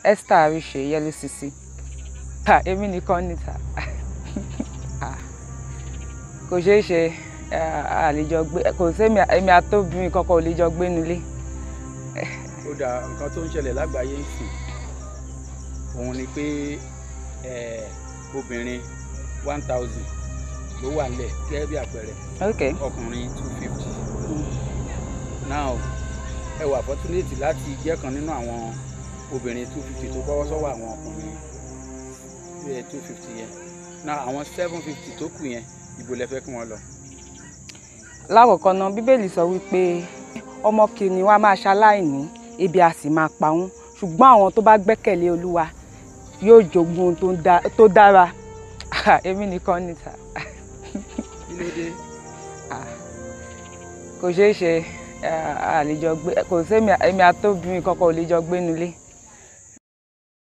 Esther Arise Yellow Sisi ta èmi nìkan ni ta Ah, kò ṣeé ṣe ah, a lè jọ gbé kò sẹ́mi èmi àtòbìnrin kankan ò lè jọ gbé nílé ó dà nǹkan tó ń ṣẹlẹ̀ lágbàáyé ń sìn òun ni pé eh, obìnrin one thousand ló wà nílẹ̀ gẹ́gẹ́ bí àpẹẹrẹ ok ọkùnrin two fifty now ẹ wà opportunity láti jẹ́ kan nínú àwọn obìnrin two fifty tó bọ́wọ́ sọ́wọ́ àwọn ọkùnrin two fifty yẹn now àwọn seven fifty tó kù yẹn ibo lẹ fẹ́ kí wọ́n lọ. lákọ̀ọ́kọ́ náà bíbélì sọ wípé ọmọ kìnìún wa máa ṣaláìní ebi a sì máa pa wọ́n ṣùgbọ́n àwọn tó bá gbẹ́kẹ̀lé olúwa yóò jogún ohun tó ń dá- tó dára Ah, èmi nìkan ni ta kí ló dé kò ṣeé ṣe ah, a lè jọ gbé kò sẹ́mi èmi àtòbìnrin kankan ò lè jọ gbé nílé